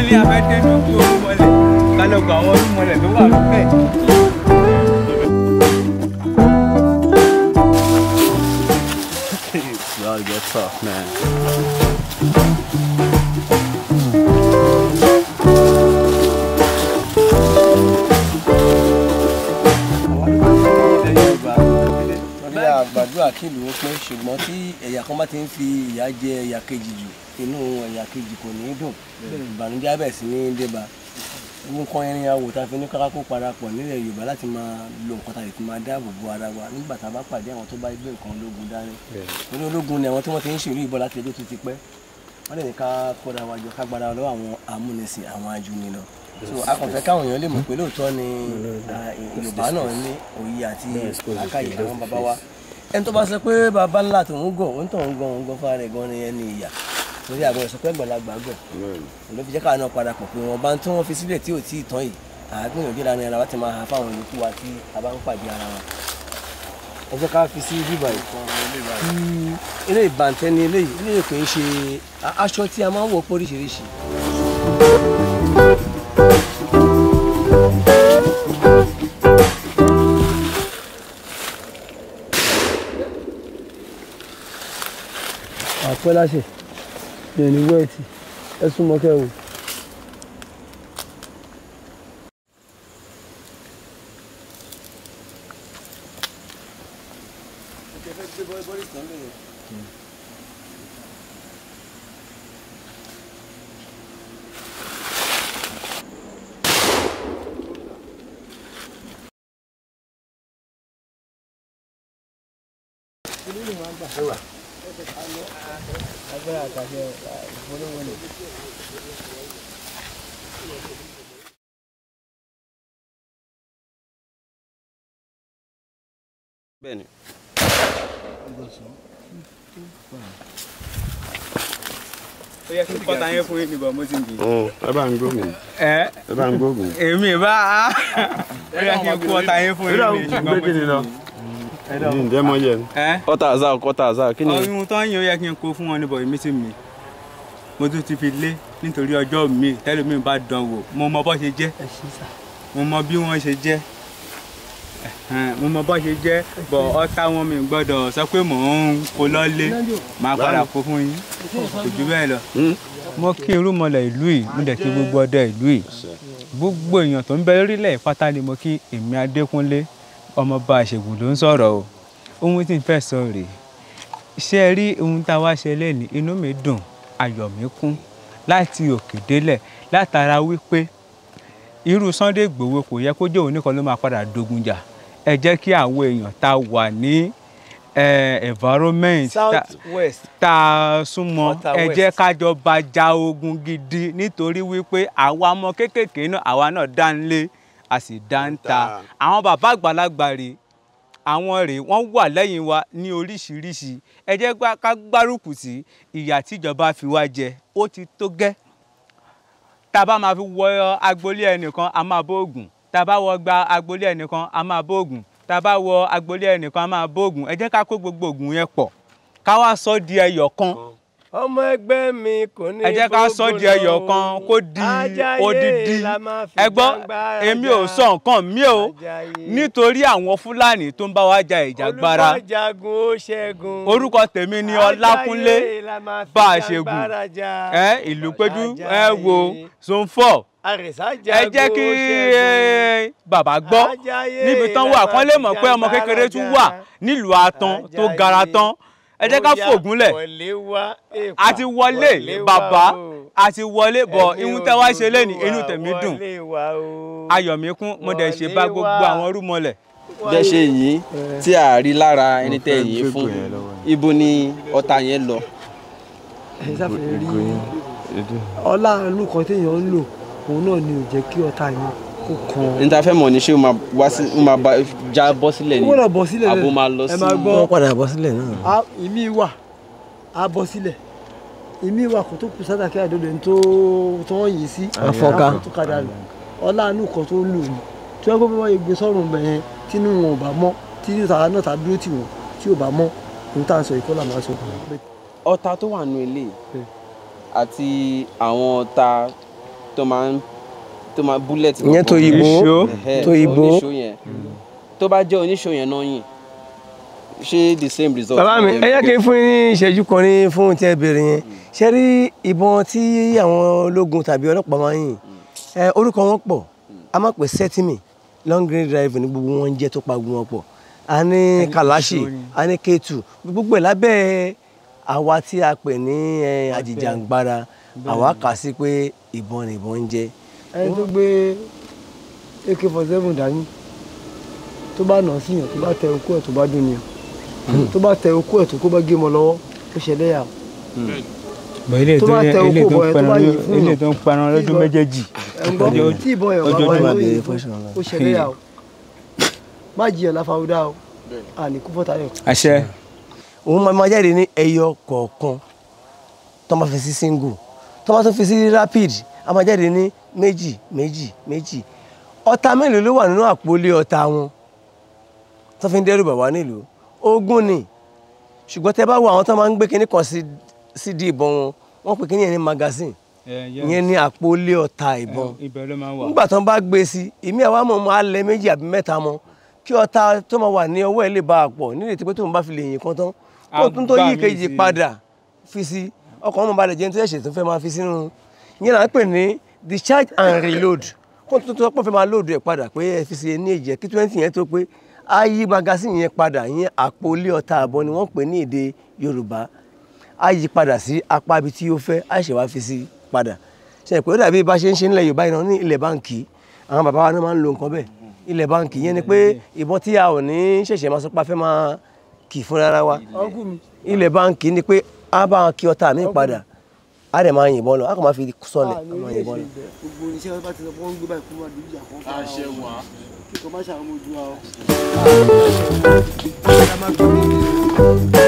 ní afẹ́dẹ́nu kú orúmọlẹ̀ kálọ̀kọ̀ àwọn orúmọlẹ̀ tó wà lókè. Y'all get tough, man. bí àgbàdúrà kí ìlú ó pé ṣùgbọ́n tí ẹ̀yà kan bá ti ń fi ìyà jẹ ẹ̀yà kejì jù inú ẹ̀yà kejì kò ní í dùn ìbànújẹ́ abẹ̀ sí ní débà gbogbo nǹkan irin awò tá a fi ní kákákó parapọ̀ nílẹ̀ Yorùbá láti máa lo nǹkan tá a lè fi máa dáàbò bo ara wa nígbà tá a bá pàdé àwọn tó bá gbé nǹkan ológun dání torí ológun ni àwọn tí wọ́n ti ń ṣèlú ìbọn láti ẹjọ́ tó ti pẹ́ wọ́n lè ní ká kóra wa jọ ká gbára lọ́wọ́ àwọn amúnisìn àwọn ajúnilọ so a kàn fẹ́ káwọn èèyàn lè mọ̀ pé lóòótọ́ ni ah, Yorùbá náà ní òye àti àkàyè àwọn bàbá wa ẹni tó bá sọ pé bàbá ńlá tòun gọ̀ òun tòun gan òun gan fúnra rẹ̀ gan ni ẹni ìyà torí àgbẹ̀ sọ pé gbọ̀lagbà gọ̀ ló fi jẹ́ káwọn náà padà pọ̀ pé wọ́n bá ń tí wọ́n fi sílẹ̀ tí ò tí ì tán yìí àgbìyànjú ìlànà ẹ̀rọ láti máa ha fáwọn yòókù wa tí a bá ń pàdé ara wa ẹ jẹ́ ká fi sí bíbá yìí kí eré ìbàntẹ́ ni eléyìí eléyìí kò ń ṣe a- aṣọ tí a máa ń wọ̀ pé oríṣiríṣi àpẹ́ láṣẹ ìrìn wẹ́ẹ̀tì ẹ súnmọ́ kẹ́ wò. agbára àtàṣe ìfowópamọ́ ni. Bẹ́ẹ̀ni. ó yẹ kí n kọ́ta yẹn fún yín níbọ̀ mo ti ń bì. Ẹ bá ń gbógun. ẹ Ẹ bá ń gbógun. èmi bá a ó yẹ kí n kọ́ta yẹn fún yín níbọ̀ ṣùgbọ́n mo ti ń bì. Ní ǹjẹ́ mọ yẹ. ẹ Kọ́tà àzá kọ́tà àzá kí ni? ohun tó ń yẹ ó yẹ kí n kó fún wọn níbọ̀ èmi ti mì mo tún ti fi lé nítorí ọjọ́ mi tẹ́lẹ̀ mi bá dán wò mo mọ bó ṣe jẹ́ mo mọ bí wọ́n ṣe jẹ́ ẹ̀hẹ́n, mo mọ bó ṣe jẹ́ bọ̀ ọ̀tá wọn mi gbọ́dọ̀ sọ pé mò ń kó lọ́lé máa padà kó fún yín kò jù bẹ́ẹ̀ lọ. mo kí irúnmọlẹ̀ ìlú yìí mo dẹ̀ kí gbogbo ọdẹ ìlú yìí gbogbo èèyàn tó ń bẹ lórílẹ̀ ìpátá ni mo kí èmi adékúnlé ọmọọba àṣègùn ló ń sọ̀rọ̀ o ohun tí n fẹ́ sọ rèé ṣé ẹ rí ohun tá a wá ṣe lẹ́nu inú mi dùn ayọ̀ mi kún láti òkè délẹ̀ látara wípé irú Sunday Igboho kò yẹ kó jẹ́ òun nìkan ló máa padà dogun jà ẹ jẹ́ kí àwọn èèyàn tá a wà ní eh, environment tá- south west tá a súnmọ́ Water ẹ West. jẹ́ kájọ bá ja ogun gidi nítorí wípé àwa ọmọ kéékèèké náà àwa náà dá ń lé a sì dá ń ta àwọn bàbá àgbàlagbà rèé àwọn rèé wọ́n wà lẹ́yìn wa ní oríṣiríṣi ẹ jẹ́ gbá- ká gbárùkù sí ìyà tíjọba fi wá jẹ ó ti tó gẹ́ tá a bá máa fi wọ agboolé ẹnìkan a máa bóògùn tá a bá wọ gba agboolé ẹnìkan a máa bóògùn tá a bá wọ agboolé ẹnìkan a máa bóògùn ẹ jẹ́ ká kó gbogbo ògùn yẹn pọ̀ ká wá sọ di ẹyọ kan ọmọ ẹgbẹ́ mi kò ní ẹ jẹ́ ká sọ di ẹyọ kan kó di odidi ẹ gbọ́ èmi ò sọ nǹkan mi o nítorí àwọn fúlàní tó ń bá wa ja ìjàgbara olùkọ́jagun ó ṣẹ́gun orúkọ tèmi ni ọlákúnlé bá a ṣe gùn ẹ ìlú péjú ẹ wo zone four ẹ jẹ́ kí eh, bàbá gbọ́ níbi tán wà kán lè mọ̀ pé ọmọ kékeré tún wà nílùú atan tó gara tán ẹ jẹ́ ká fògúnlẹ̀ a ti wọlé bàbá a ti wọlé bọ̀ ihun tẹ́ wá ṣe lẹ́nu inú tèmi dùn ayọ̀ mi kún mo dẹ̀ ṣe bá gbogbo àwọn rúmọlẹ̀ Bẹ́ẹ̀ ṣe yìí tí a rí lára ẹni tẹ́ yìí fún ibo ni ọta yẹn lọ. ẹ sáfẹ́ rí ọlá inú kan téèyàn ń lò òun náà ni ò jẹ́ kí ọ̀tá yẹn kó kan. Níta fẹ́ mọ̀ ní ṣé o máa wá sí o máa bá já bọ́ sílẹ̀ ó ni gbọ́dọ̀ bọ́ sílẹ̀ àbò máa lọ ẹ sí. máa gbọ́ wọ́n padà bọ́ sílẹ̀ náà. a- ìmí wà á bọ́ sílẹ̀ ìmí wà kó tó kù sádàkí àdódò ní tó tó wọ́n yìí sí Àfọ́ká. tó kadà lò ọlá inú kan tó ń lò ní tí wọ́n gbọ́ bí wọ́n gbé sọ́run bẹ̀ yẹn tínú wọn ò bá mọ́ tí tàwa náà ta dúró tì wọ́n tí ò bá mọ́ ohun tá à ń sọ ìkọlà máa sọ. ọta tó wà nù ilé àti àwọn ọta tó tó máa ń tó máa bullet. ìyẹn tó yìnbó Ẹ̀hẹ́, tó yìnbó. oníṣó yẹn tó bá jẹ́ oníṣó yẹn náà yìn ṣé the same result. bàbá mi ẹ yẹ kí n fún yín ní ìṣẹ́jú kan ní fún tí ẹ béèrè yẹn ṣe rí ìbọn tí àwọn ológun tàbí ọlọ́pàá máa ń yìn ẹ orúkọ wọn pọ̀ a máa pè sẹ́tìmì long range drive ní gbogbo wọn ń jẹ́ tó pa gbogbo wọn pọ̀ a ní kàláṣì a ní kéétù gbogbo ẹ̀ lábẹ́ àwa tí a pè ní ẹ, àjìjàǹgbara àwa kà sí pé ìbọn ni ìbọn ń jẹ́. ẹni tó gbé ak forty seven dání tó bá nà sí yàn tó bá tẹ okú ẹ̀ tó bá dùn ni tó bá tẹ okú ẹ̀ tó kó bá gé mọ́ lọ́wọ́ ó ṣẹlẹ̀ yà bọ̀ ilé tó tó bá yẹ tẹ ilé okó tó bọ̀ ń ẹ̀ tó bá pẹran yìn fún ilé yàn. tó ń pẹran lọ́dún Tí méjèèjì. ẹ̀ǹgbọ́n tí ìbọn ẹ̀ ọjọ́ bá ọdún wà àgbẹ̀ lóyìn ó ṣẹlẹ̀ yà o má jiyàn láfàwúdà o àní kú fọ́tayọ̀. àṣẹ òun máa máa jáde ní ẹyọ kọ̀ọ̀kan tó máa fi sí single tó máa tún fi sí rapid a máa jáde ní méjì méjì méjì ọta mélòó ló wà nínú àpòlé ọta wọn tó fi ń dẹ́rù bà wá nílùú ogún ni ṣùgbọ́n tẹ́ bá wo àwọn tó máa ń gbé kinní kan sí sí di ìbọn wọn wọ́n pè kinní yẹn ní magazine ìyẹn ní àpòlé ọta ìbọn ibẹ̀ ló máa ń wà. nígbà tó ń bá gbé sí ìmí àwa mọ̀ mọ́ alẹ́ méjì àbí mẹ́ta mọ́ kí ọta tó máa wà ní ọwọ́ ẹ̀ lè bá a pọ̀ nílé tí pé tóun bá fi lè yìn kan tán kó tún tó Agbá yí mi kejì sí. padà fi sí ọkàn ọmọ balẹ̀ jẹun tó ṣẹ̀ṣẹ̀ tó fẹ́ máa fi sínú yẹn là ń pè ní discharge and reload kó tún tó pọ̀ fẹ́ máa load ẹ̀ padà pé ẹ fi sí ní èjì ẹ̀ kí twenty yẹn tó pé á yí magazine yẹn padà yẹn àpò ilé ọta àbọ̀ ni wọ́n pè ní èdè Yorùbá á yí padà sí apá ibi tí ó fẹ́ á ṣe wá fi sí padà ṣe pé ó dàbí bá ṣe ń ṣe nílẹ̀ Yorùbá yìí náà ní ilẹ̀ báǹkì àwọn bàbá wa náà máa ń lo nǹkan bẹ́ẹ̀ ilẹ̀ báǹkì yẹn ni pé ìbọn tí a ò ní ṣẹ̀ṣẹ̀ máa sọ pé a fẹ́ máa kì fúnra ara wa ilẹ̀ báǹkì ni pé a bá wọn kí ọta mi padà a dẹ̀ máa yìnbọn lọ a kò máa fi sọlẹ̀ a máa yìnbọn lọ. gbogbo oníṣẹ́ bá ti sọ pé wọ́n ń gbé báyìí kó máa dùn ìjà kan fún àṣẹ wà. kíkọ́ má ṣàwọn ojú wa o.